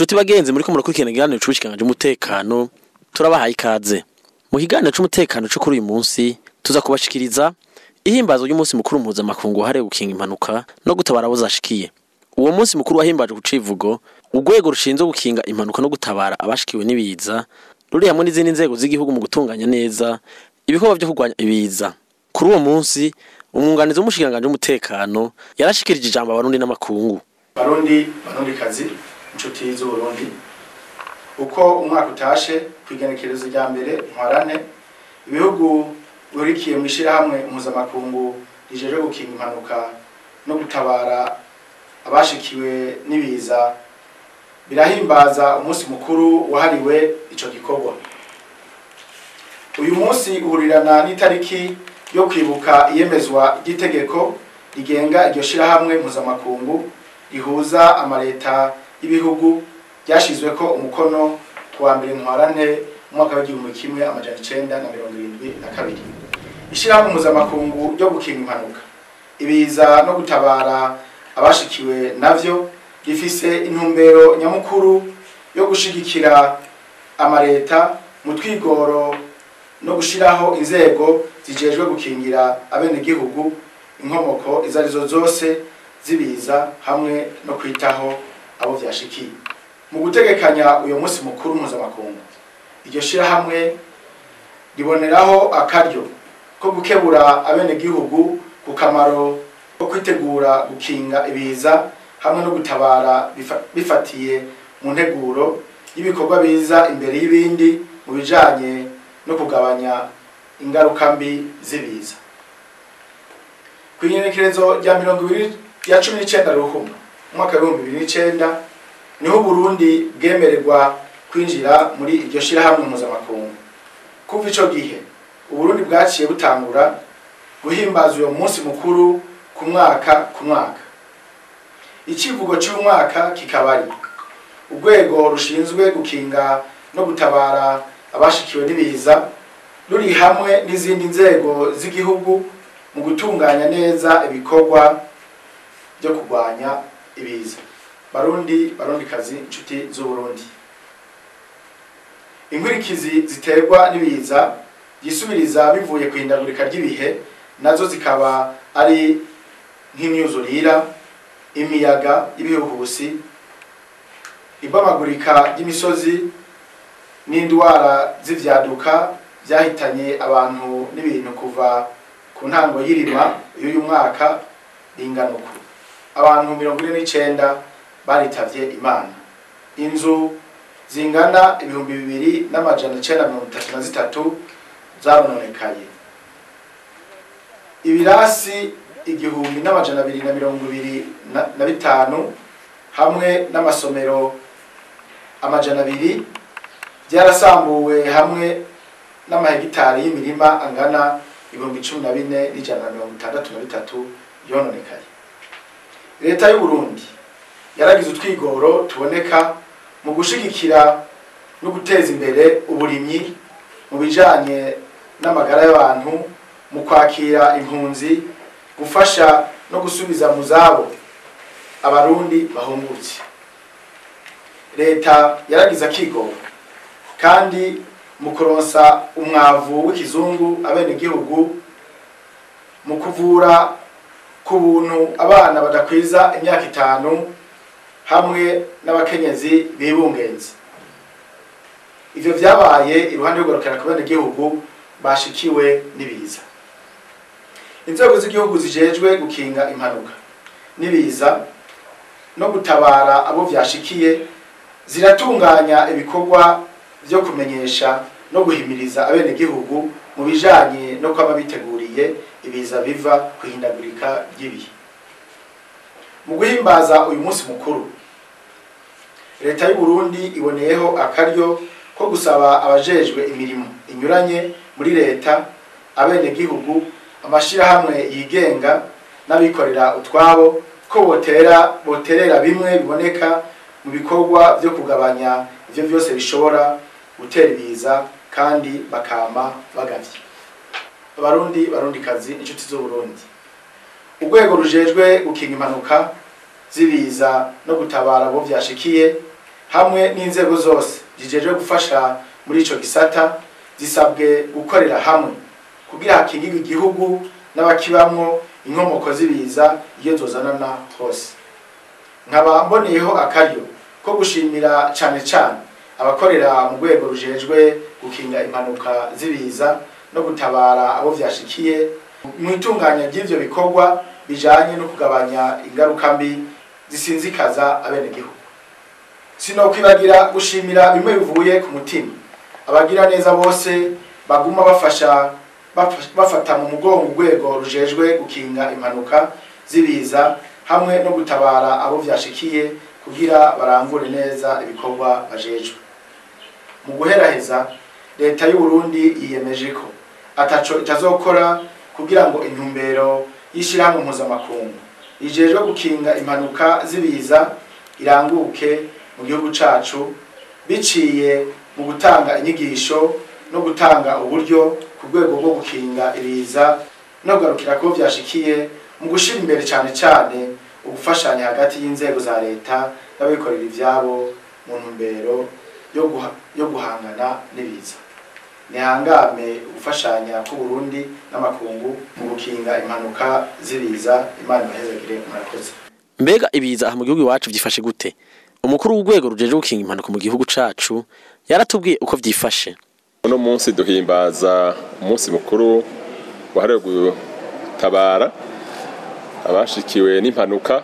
Nshuti bagenzi muri ko murakurikirana ikiganiro c'ubushikanganje umutekano turabahaye ikaze. Mu kiganiro c'umutekano co kuri uyu munsi tuza kubashikiriza ihimbazo ry'umunsi mukuru mpuzamakungu wahariwe gukinga impanuka no gutabara abo zashikiye. Uwo munsi mukuru wahimbaje ku civugo urwego rushinzwe gukinga impanuka no gutabara abashikiwe n'ibiza ruri hamwe n'izindi nzego z'igihugu mu gutunganya neza ibikorwa vyo kurwanya ibiza. Kuri uwo munsi umwunganizi w'umushikanganje w'umutekano yarashikirije ijambo abarundi n'amakungu. barundi barundi kazi inshuti z'uburundi uko umwaka utashe ku igenekerezo rya mbere ntwarane ibihugu bihurikiye mu ishyirahamwe mpuzamakungu rijejwe gukinga impanuka no gutabara abashikiwe n'ibiza birahimbaza umunsi mukuru wahariwe ico gikorwa uyu munsi uhurirana n'itariki yo kwibuka iyemezwa ry'itegeko rigenga iryo shirahamwe mpuzamakungu rihuza amaleta y'ibihugu ryashizweko umukono ku wa mbere ntwarante mu mwaka w'igihumbi kimwe amajana icenda na mirongo irindwi na kabiri ishirahamwe mpuzamakungu ryo gukinga impanuka ibiza no gutabara abashikiwe navyo rifise intumbero nyamukuru yo gushigikira amaleta mu twigoro no gushiraho inzego zijejwe gukingira abenegihugu inkomoko izo arizo zose zibiza hamwe no kwitaho abo vyashikiye mu gutegekanya uyo munsi mukuru mpuzamakungu iryo shirahamwe riboneraho akaryo ko gukebura abenegihugu ku kamaro ko kwitegura gukinga ibiza hamwe no gutabara bifa- bifatiye mu nteguro y'ibikorwa biza imbere y'ibindi mu bijanye no kugabanya ingaruka mbi z'ibiza ku igenekerezo rya mirongo ibiri rya cumi n'icenda ruhuma umwaka w'ibihumbi bibiri n'icenda niho uburundi bwemererwa kwinjira muri iryo shirahamwe mpuzamakungu kuva ico gihe uburundi bwaciye butangura guhimbaza uyo munsi mukuru ku mwaka ku mwaka icivugo c'uyu mwaka kikaba ari urwego rushinzwe gukinga no gutabara abashikiwe n'ibiza ruri hamwe n'izindi nzego z'igihugu mu gutunganya neza ibikorwa byo kurwanya ibiza barundi barundikazi inshuti z'uburundi inkurikizi ziterwa n'ibiza byisubiriza bivuye ku ihindagurika ry'ibihe nazo zikaba ari nk'imyuzurira imiyaga y'ibihuhusi ibamagurika ry'imisozi n'indwara z'ivyaduka vyahitanye abantu n'ibintu kuva ku ntango y'irima y'uyu mwaka ringana uku abantu mirongo ine n'icenda baritavye imana inzu zingana ibihumbi bibiri n'amajana icenda mirongo itatu na zitatu zarononekaye ibirasi igihumbi n'amajana abiri na mirongo ibiri na na bitanu hamwe n'amasomero amajana abiri byarasambuwe hamwe n'amahegitari y'imirima angana ibihumbi cumi na bine n'ijana na mirongo itandatu na bitatu yononekaye leta y'u Burundi yaragize utwigoro tuboneka mu gushigikira no guteza imbere uburimyi mu bijanye n'amagara y'abantu mu kwakira impunzi gufasha no gusubiza mu zabo abarundi bahungutse leta yaragize akigoro kandi mu kuronsa umwavu w'ikizungu abenegihugu mu kuvura ku buntu abana badakwiza imyaka itanu hamwe n'abakenyezi bibungenze ivyo vyabaye iruhande y'ugarukana ku benegihugu bashikiwe n'ibiza inzego z'igihugu zijejwe gukinga impanuka n'ibiza no gutabara abo vyashikiye ziratunganya ibikorwa vyo kumenyesha no guhimiriza abenegihugu mu bijanye no kwama biteguriye ibiza biva kuhindagurika ry'ibihe mu guhimbaza uyu munsi mukuru leta y'u Burundi iboneyeho akaryo ko gusaba abajejwe imirimo inyuranye muri leta abenegihugu amashirahamwe yigenga n'abikorera utwabo ko botera boterera bimwe biboneka mu bikorwa vyo kugabanya ivyo vyose bishobora gutera ibiza kandi bakama bagavye abarundi barundikazi inshuti z'uburundi urwego rujejwe gukinga impanuka zibiza no gutabara abo vyashikiye hamwe n'inzego zose zijejwe gufasha muri ico gisata zisabwe gukorera hamwe kugira hakingirwe igihugu n'abakibamwo inkomoko z'ibiza iyo zozanana hose nkaba mboneyeho akaryo ko gushimira cane cane abakorera mu rwego rujejwe gukinga impanuka z'ibiza no gutabara abo vyashikiye mu itunganya ry'ivyo bikorwa bijanye no kugabanya ingaruka mbi zisinzikaza abenegihugu sinokwibagira gushimira bimwe bivuye ku mutima abagira neza bose baguma bafasha baf- bafata mu mugongo urwego rujejwe gukinga impanuka z'ibiza hamwe no gutabara abo vyashikiye kugira barangure neza ibikorwa bajejwe mu guheraheza leta y'u Burundi yiyemeje ko ataco itazokora kugira ngo intumbero y'ishirahamwe mpuzamakungu rijejwe gukinga impanuka z'ibiza iranguke mu gihugu cacu biciye mu gutanga inyigisho no gutanga uburyo ku rwego rwo gukinga ibiza no kugarukira ko vyashikiye mu gushira imbere cane cane ugufashanya hagati y'inzego za leta n'abikorera ivyabo mu ntumbero yo guha- yo guhangana n'ibiza nihangame gufashanya k'uburundi n'amakungu mu gukinga impanuka z'ibiza imana ibahezagire murakoze mbega ibiza aha mu gihugu iwacu vyifashe gute umukuru w'urwego rujeje gukinga impanuka mu gihugu cacu yaratubwiye uko vyifashe uno munsi duhimbaza umunsi mukuru wahariwe gutabara abashikiwe n'impanuka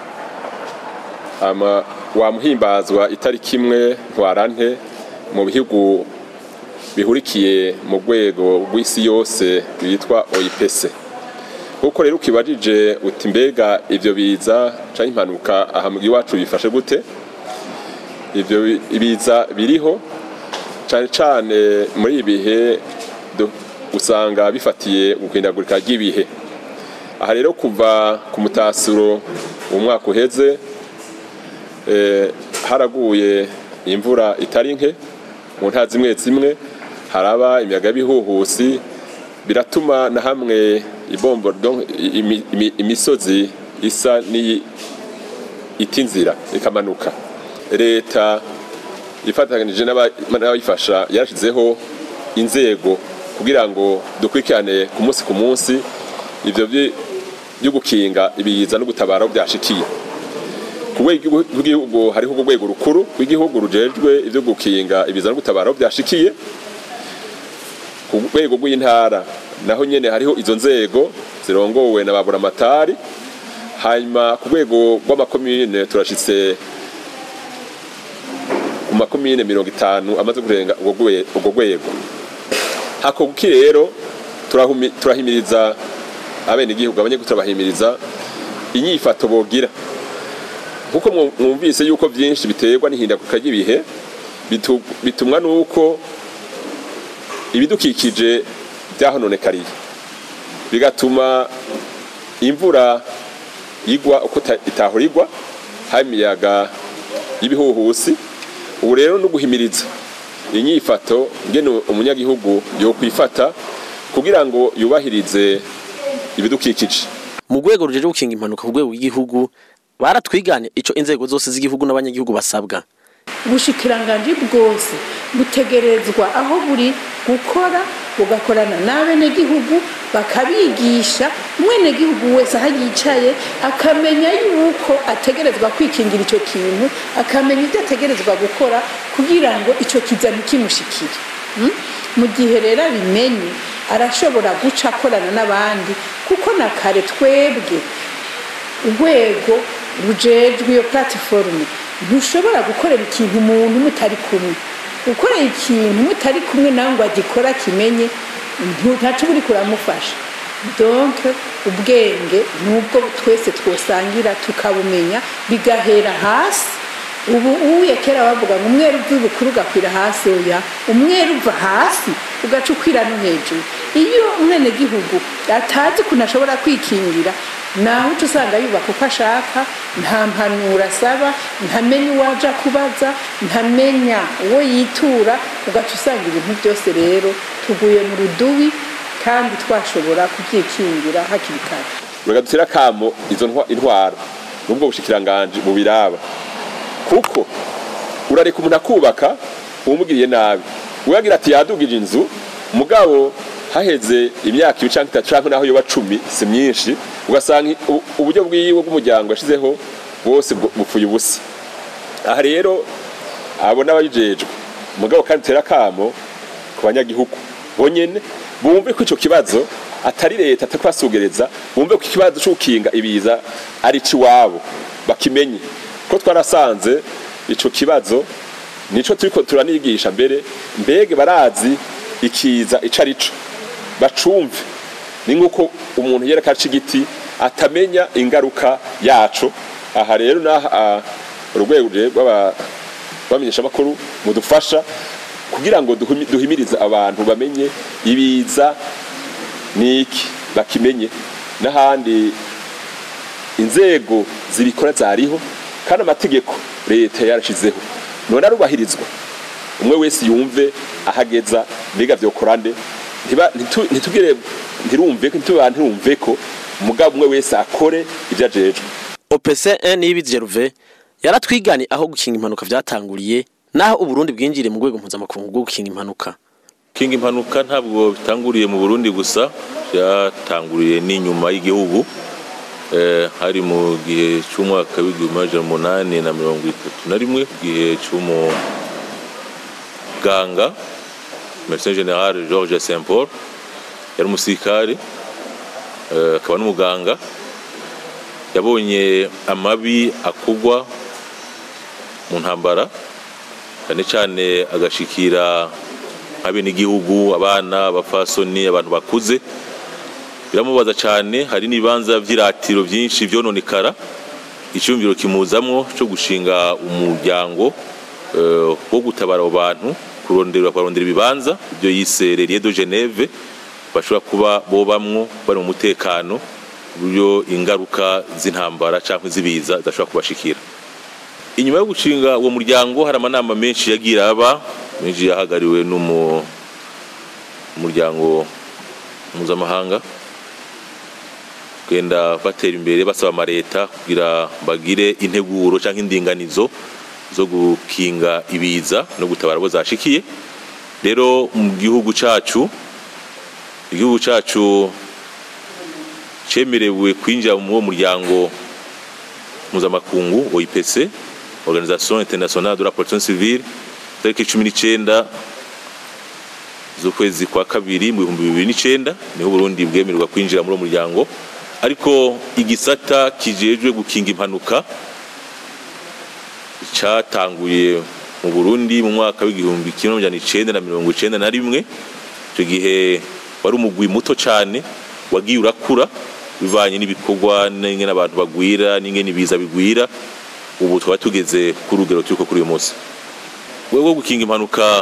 ama wamuhimbazwa itariki imwe ntwarante mu bihugu bihurikiye mu rwego rw'isi yose rwitwa OIPC kuko rero ukibajije uti mbega ivyo biza canke impanuka aha mu gihugu iwacu bifashe gute ivyo bi- ibiza biriho cane cane muri ibi bihe du- usanga bifatiye guhindagurika ry'ibihe aha rero kuva ku mutasuro umwaka uheze eh, haraguye imvura itari nke mu ntara zimwe zimwe haraba imiyaga y'ibihuhusi biratuma na hamwe ibombo donc imi- imi- imisozi isa n'iyi ita inzira ikamanuka leta ifatanije n'aba- n'abayifasha yarashyizeho inzego kugira ngo dukurikirane ku munsi ku munsi ivyo vyi- vyo gukinga ibiza no gutabara aho byashikiye ku rwego rw'igihugu hariho urwego rukuru rw'igihugu rujejwe ivyo gukinga ibiza no gutabara aho byashikiye ku rwego rw'intara naho nyene hariho izo nzego zirongowe na baburamatari hanyuma ku rwego rw'amakomine turashitse ku makomine mirongo itanu amaze kurenga urwo rwe- urwo rwego hakorwa iki rero turahumi- turahimiriza abenegihugu abanyagihugu turabahimiriza inyifato bogira nkuko mwu- mwumvise yuko byinshi biterwa n'ihindagurika ry'ibihe bitu- bitumwa n'uko ibidukikije byahononekariye bigatuma imvura igwa uko ita- itahora igwa hari imiyaga y'ibihuhusi ubu rero no guhimiriza inyifato ngene umunyagihugu yokwifata kugira ngo yubahirize ibidukikije mu rwego rujeje gukinga impanuka ku rwego rw'igihugu baratwiganye ico inzego zose z'igihugu n'abanyagihugu basabwa ubushikiranganji bwose butegerezwa aho buri gukora bugakorana n'abenegihugu bakabigisha umwenegihugu wese aho yicaye akamenya yuko ategerezwa kwikingira icyo kintu akamenya ibyo ategerezwa gukora kugira ngo icyo kiza ntikimushikire Mm? mu gihe rero abimenye arashobora guca akorana n'abandi kuko na kare twebwe urwego rujejwe iyo platiforume ntushobora gukorera ikintu umuntu mutari kumwe gukorera ikintu mutari kumwe nawe ngo agikora akimenye ntu- ntaco uri kuramufasha donc ubwenge nubwo twese twosangira tukabumenya bigahera hasi ubu uye kera bavuga ngo umweru uva ibukuru ugakwira hasi oya umweru uva hasi ugaca ukwira no hejuru iyo umwenegihugu atazi ukuntu ashobora kwikingira naho uca usanga yubaka uko ashaka nta mpanuro asaba ntamenya uwo aja kubaza ntamenya uwo yitura ugaca usanga ibintu byose rero tuguye mu rudubi kandi twashobora kubyikingira hakiri kare reka dutere akamo izo ntwa- intwara n'ubwo bushikiranganji bubiraba kuko urareka umuntu akubaka umubwiriye nabi uyagira ati yadugije inzu mugabo haheze imyaka ibiri canke itatu canke naho yoba cumi si myinshi ugasanga u- uburyo bwiwe bw'umuryango yashizeho bwose bwo- bupfuye ubusa aha rero abo n'ababijejwe mugabo kandi tera kamo ku banyagihugu bonyene bumve ko ico kibazo atari leta atakubasugereza bumve ko ikibazo cyo gukinga ibiza ari ciwabo bakimenye ko twarasanze ico kibazo nico turiko turanigisha mbere mbege barazi ikiza ico arico bacumve ni nk'uko umuntu yereka aca igiti atamenya ingaruka yaco aha rero naha urwego rw'abamenyesha amakuru mudufasha kugira ngo duhumi- duhimirize abantu bamenye ibiza niki bakimenye n'ahandi inzego zibikora zariho kandi amategeko leta yarashizeho none arubahirizwa umwe wese yumve ahageza mbega vyokora nde Ntiba- ntitu- ntitugire ntirumve ko ntituba ntirumve ko umugabo umwe wese akore ivyo ajejwe OPC1 Niyibizi Jeruve yaratwigani aho gukinga impanuka vyatanguriye naho uburundi bwinjiriye mu rwego mpuzamakungu bwo gukinga impanuka kinga impanuka ntabwo bitanguriye mu burundi gusa byatanguriye n'inyuma y'igihugu Eh, hari mu gihe cy'umwaka w'igihumbi amajana umunani na mirongo itatu na rimwe gihe cy'umuganga medecin general george saint paul yari umusirikare eh, akaba n'umuganga yabonye amabi akugwa mu ntambara cyane cyane agashikira abenegihugu abana abafasoni abantu bakuze biramubaza cyane hari n'ibibanza by'iratiro byinshi byononekara icyumviro kimuzamwo cyo gushinga umuryango eh, wo gutabara abo bantu kurondera barondera ibibanza ibyo yise Relie de Geneve bashobora kuba bobamwo bari mu mutekano ku buryo ingaruka z'intambara cyangwa z'ibiza zidashobora kubashikira inyuma yo gushinga uwo muryango hari amanama menshi yagiye aba menshi yahagariwe n'umuryango mpuzamahanga kugenda batera imbere basaba amaleta kugira bagire integuro cyangwa indinganizo zo gukinga ibiza no gutabara abo zashikiye rero mu gihugu cyacu igihugu cyacu cyemerewe kwinjira muri uwo muryango mpuzamakungu OIPC Organisation Internationale de la Protection Civile tariki cumi n'icyenda z'ukwezi kwa kabiri mu bihumbi bibiri n'icyenda niho Burundi bwemererwa kwinjira muri uwo muryango ariko igisata kijejwe gukinga impanuka cyatanguye mu Burundi mu mwaka w'igihumbi kimwe n'amajana icenda na mirongo icenda na rimwe icyo gihe wari umugwi muto cyane wagiye urakura bivanye n'ibikorwa n'ingene abantu bagwira n'ingene ibiza bigwira ubu twaba tugeze ku rugero turiko kuri uyu munsi rwego rwo gukinga impanuka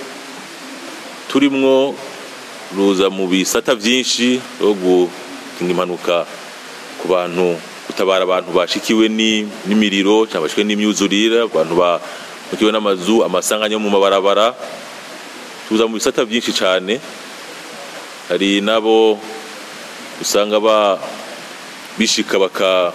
turimwo ruza mu bisata byinshi rwo gukinga impanuka ku bantu gutabara abantu bashikiwe ni- n'imiriro cyangwa bashikiwe n'imyuzurire abantu bashikiwe n'amazu amasanganya yo mu mabarabara tuza mu bisata byinshi cyane hari nabo usanga ba bishika baka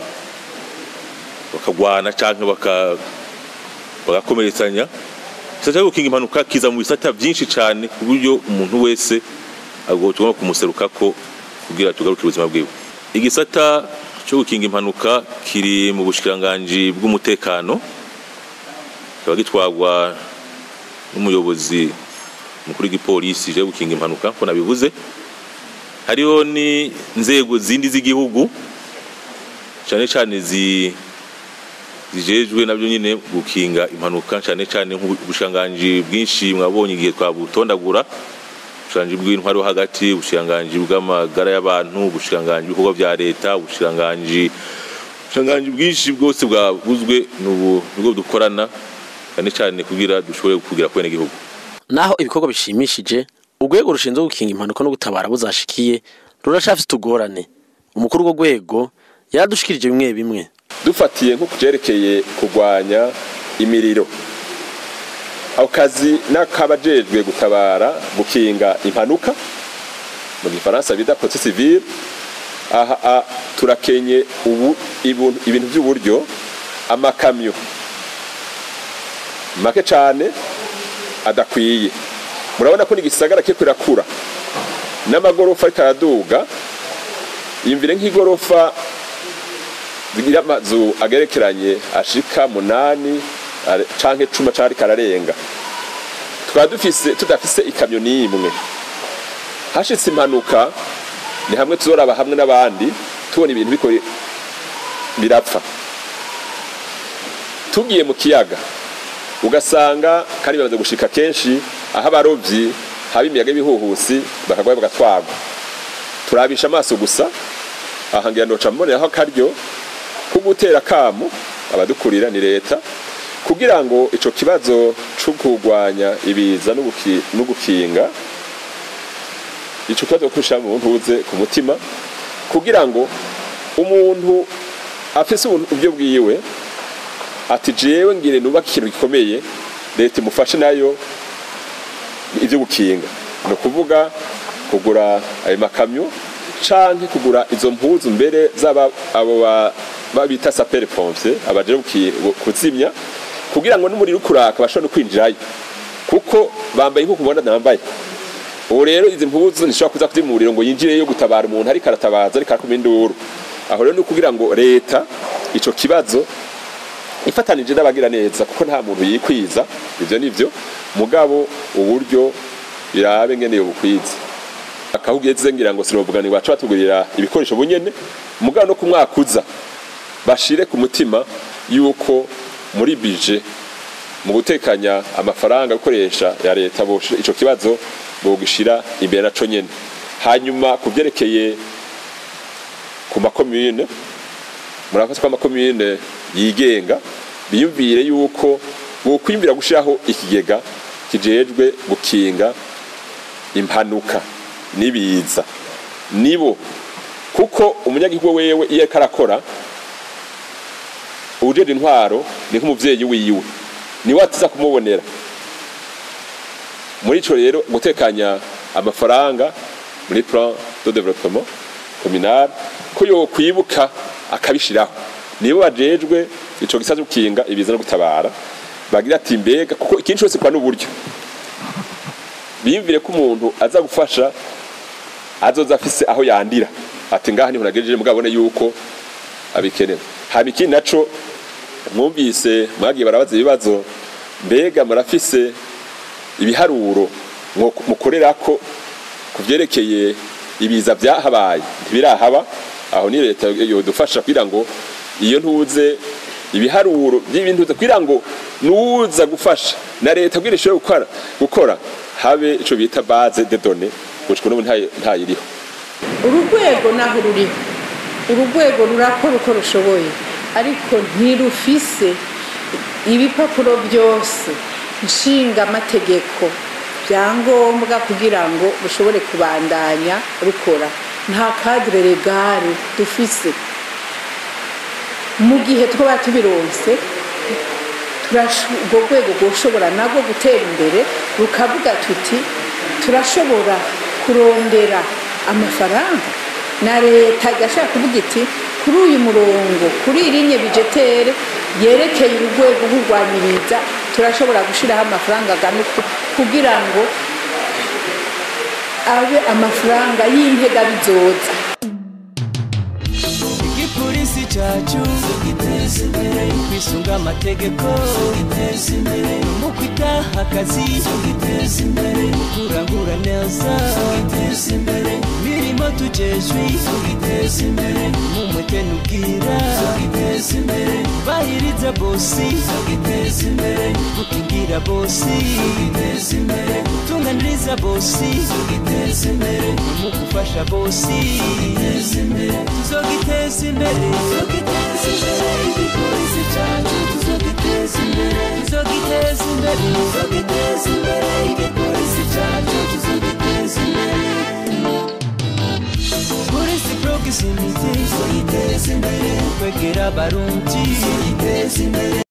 bakagwana cyangwa baka bagakomeretsanya igisata cyo gukinga impanuka kiza mu bisata byinshi cyane ku buryo umuntu wese agomba tugomba kumuserukako kugira tugarukire ubuzima bwiwe igisata cyo gukinga impanuka kiri mu bushikiranganji bw'umutekano kikaba gitwarwa n'umuyobozi mukuru w'igipolisi je gukinga impanuka ko nabivuze hariho n'inzego zindi z'igihugu cyane cyane zi zijejwe nabyo nyine gukinga impanuka cyane cyane nk'ubushikiranganji bwinshi mwabonye igihe twabutondagura ubushikiranganji bw'intwari yo hagati ubushikiranganji bw'amagara y'abantu ubushikiranganji bw'ibikorwa bya leta ubushikiranganji ubushikiranganji bwinshi bwose bwabuzwe n'ubu nibwo dukorana cyane cyane kugira dushobore kugira kwene gihugu naho ibikorwa bishimishije urwego rushinzwe gukinga impanuka no gutabara abo zashikiye ruracafise utugorane umukuru w'urwo rwego yaradushikirije bimwe bimwe dufatiye nko kubyerekeye kurwanya imiriro ako kazi n'akabajejwe gutabara gukinga impanuka mu gifaransa bita prote civile aha a- turakenye ubu ibu- ibintu by'uburyo amakamyo make cyane adakwiye murabona ko n'igisagara kiriko kirakura n'amagorofa ariko araduga yimvire nk'igorofa zigira amazu agerekeranye ashika munani are- canke cuma canke ariko ararenga tukaba dufise tudafise ikamyo n'imwe hashitse impanuka ni hamwe tuzoraba hamwe n'abandi tubona ibintu biko birapfa tugiye mu kiyaga ugasanga kandi bimaze gushika kenshi aho abarovyi haba imiyaga y'ibihuhusi bakagwayo bagatwagwa turabisha amaso gusa aha ngira noca mboneraho akaryo ko gutera kamo abadukurira ni leta kugira ngo ico kibazo co kurwanya ibiza no guki- no gukinga ico kibazo kushira mu ntuze ku mutima kugira ngo umuntu afise uburyo bwiwe ati jewe ngire nubaka ikintu gikomeye leta imufashe nayo ivyo gukinga ni ukuvuga kugura ayo makamyo canke kugura izo mpuzu mbere zaba abo ba- babita sapere pompier abaje guki- kuzimya kugira ngo n'umuriro ukuraka bashobore no kwinjirayo kuko bambaye nk'uko ubona nambaye ubu rero izi mpuzu ntishobora kuza kuzimya umuriro ngo yinjireyo gutabar umuntu ariko aratabaza ariko arakoma induru aho rero ni ukugira ngo leta ico kibazo ifatanije n'abagira neza kuko nta muntu yikwiza ivyo nivyo mugabo uburyo birabe ngene bukwiza akahugeze ngira ngo sinovuga ni wacu batugurira ibikoresho bunyene mugabo no kumwakuza bashire ku mutima yuko muri bije mu gutekanya amafaranga gukoresha ya leta boshira ico kibazo bogishira imbere naco nyene hanyuma kuvyerekeye ku makomune murakoze ko amakomune yigenga biyumvire yuko bokwimbira gushiraho ikigega kijejwe gukinga impanuka n'ibiza nibo kuko umunyagihugu wewe iyo ariko arakora uwujejwe intwaro ni nk'umuvyeyi wiwe niwe atiza kumubonera muri ico rero gutekanya amafaranga muri plan de développement communal ko yokwibuka akabishiraho nibo bajejwe ico gisa cyo gukinga ibiza no gutabara bagira ati mbega kuko ikintu cyose kwa n'uburyo biyumvire ko umuntu aza gufasha azoza afise aho yandira ati ngaha niho nagejeje mugabo abone yuko abikenera haba ikindi naco mwumvise mwagiye barabaza ibibazo mbega murafise ibiharuro mwo- mukorerako ku vyerekeye ibiza vyahabaye ntibirahaba aho ni leta yodufasha kugira ngo iyo ntuze ibiharuro by'ibintu kugira ngo nuza gufasha na leta kugira ishobore gukora gukora habe ico bita base de données gushika n'ubu ntayo ntayiriho urugwego naho ruriho urugwego rurakora uko rushoboye ariko ntirufise ibipapuro byose nshinga amategeko byangombwa kugira ngo rushobore kubandanya rukora nta kadire regare dufise mu gihe twaba tubironse turasho- urwo rwego rwoshobora nabwo gutera imbere rukavuga tuti turashobora kurondera amafaranga na leta igashaka kuvuga iti kuri uyu murongo kuri iyi linye bijetere yerekeye urwego rw'urwanyiriza turashobora gushyiraho amafaranga angana uku kugira ngo abe amafaranga y'intega bizoza igipolisi cyacu giteza imbere kwisunga amategeko giteza imbere mu kwitaha akazi giteza imbere kurangura neza giteza imbere mirimo tujejwe giteza imbere mu mwete n'ubwira giteza imbere bahiriza bosi giteza imbere gukingira bosi giteza imbere tunganiriza bosi giteza imbere mu gufasha bosi giteza imbere tuzogiteza imbere tuzogiteza imbere igipolisi cyacu tuzogiteza imbere tuzogiteza imbere tuzogiteza imbere igipolisi cyacu tuzogiteza imbere polisi proximity tuzogiteza imbere kwegera abarundi tuzogiteza imbere